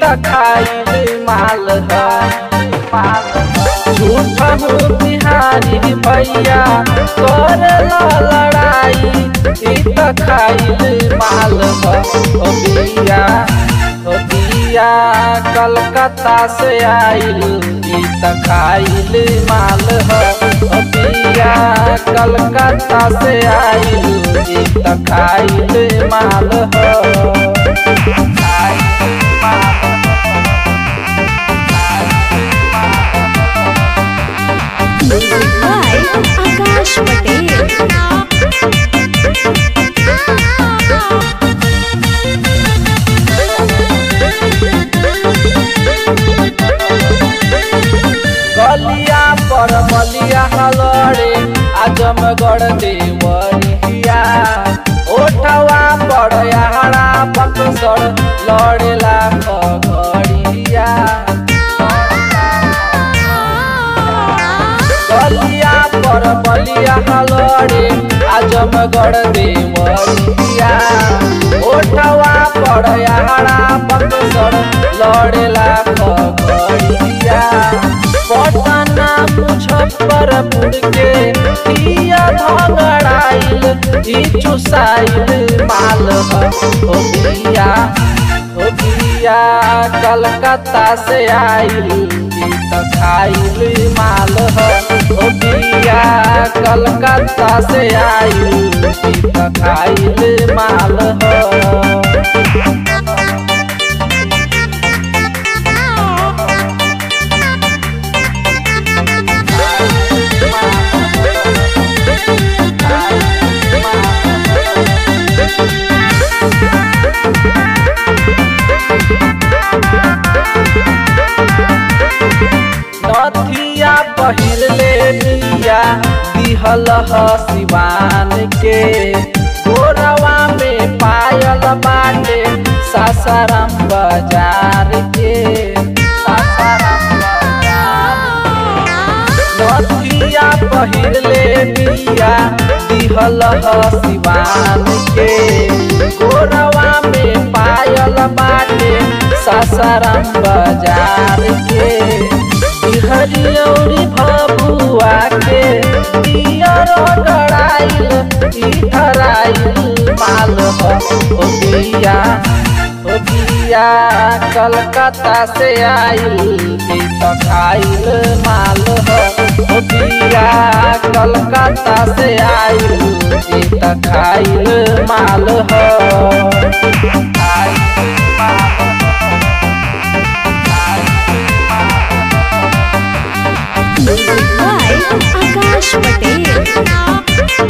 त खाइल माल ह झूठ बिहारी भैया कर लड़ाई ई त खाइल माल ह ओ बिया ओ बिया कलकत्ता से आइल ई त खाइल माल ह ओ बिया कलकत्ता से आइल ई त खाइल माल ह Music by Akash Patel. गलिया पर बलिया हलड़े आजमगढ़ देवरिया ओठवा पर याहरा बक्सर लड़ेला खगड़िया गलिया पर बलिया हलड़े आजमगढ़ देवरिया ओठवा पर याहरा बक्सर लड़ेला खगड़िया पटना मुजफ्फरपुर के किया भगड़ाइल ई चुसाइल माल ह ओ बिया ओ बिया कलकत्ता से आइल ई त खाइल माल ह ओ बिया कलकत्ता से आइल ई त खाइल माल ह नथिया पहिर ले निया दिहल ह सिवान के गोरवा में पायल बाटे सासाराम बाजार के सासाराम बाजार नथिया पहिर ले निया दिहल ह सिवान के गोरवा में पायल बाटे सासाराम बाजार के हरियौरी भबुआ के पियर गड़ाइल ई धराइल माल ह ओ बिया ओ बिया कलकत्ता से आइल ई त खाइल माल ह ओ बिया कलकत्ता से आइल ई त खाइल माल ह खाइल माल Music by Akash Patel.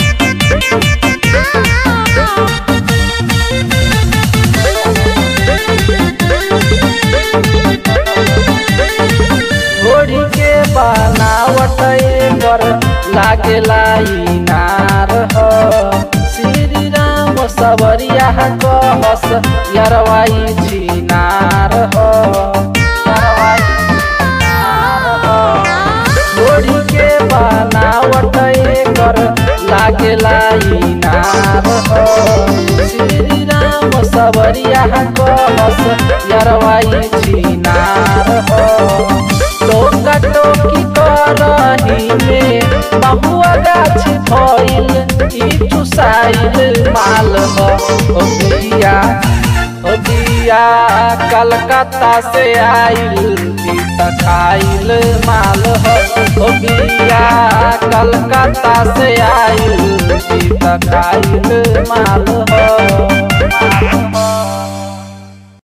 घोड़ी के बनावट पर लागेला इनार ह श्री राम सबरिया कहस यरवाई छिनार ह यरवाई छिनार ह। घोड़ी के बनावट कर लागेला इनार ह श्री राम सबरिया कहस यरवाई छिनार ह टोका टोकी करही में बहुआ गाछ भइल ई चुसाइल माल ह ओ बिया ओ बिया कलकत्ता से आइल ई त खाइल माल ह ओ बिया कलकत्ता से आइल ई त खाइल माल ह